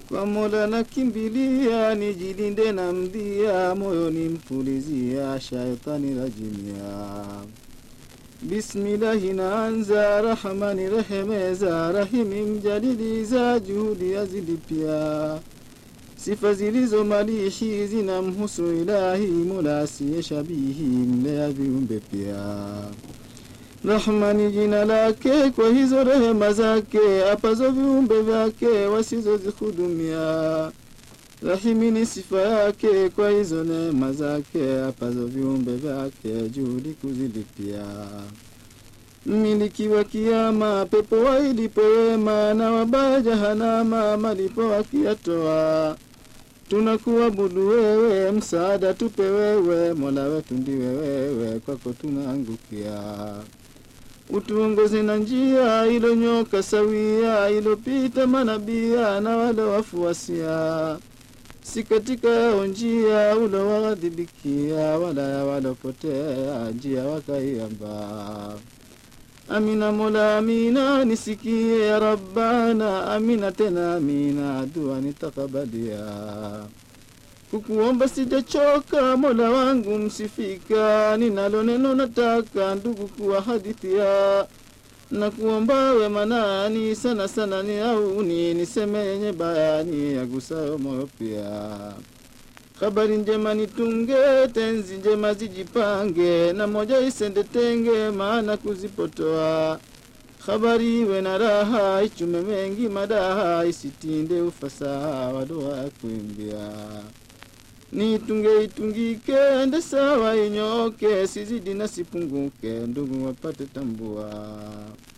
kwa Mola nakimbilia, nijilinde na mdhia, moyoni mpulizia, shaitani rajimia. Bismillahi naanza, Rahmani rehemeza, Rahimi mjadiliza, juhudi azilipia. Sifa zilizo malihi zinamhusu Ilahi, Mola asiye shabihi, mlea viumbe pia. Rahmani jina lake, kwa hizo rehema zake, apazo viumbe vyake wasizozihudumia. Rahimi ni sifa yake, kwa hizo neema zake, apazo viumbe vyake, juhudi kuzilipia. Mmiliki wa kiama, pepo wailipo wema, na wabaya jahanama, malipo wakiyatoa. Tunakuabudu wewe, msaada tupe wewe, mola wetu ndiwe wewe, kwako tunaangukia. Utuongoze na njia ilonyoka sawia, ilopita manabia na wale wafuasia, si katika yao njia ulowaghadhibikia, wala ya walopotea njia wakaiamba. Amina Mola, amina, nisikie ya Rabbana, amina tena amina, dua nitakabalia. Kukuomba sijachoka, Mola wangu msifika, ninalo neno nataka ndugu kuwa hadithia na kuomba we manani sana sana ni auni niseme yenye bayani yagusayo moyo pia. Habari njema nitunge, tenzi njema zijipange, na moja isende tenge, maana kuzipotoa. Habari iwe na raha, ichume mengi madaha, isitinde ufasaha wa dua ya kuimbia. Nitunge itungike, ende sawa inyoke, sizidi na sipunguke, ndugu wapate tambua.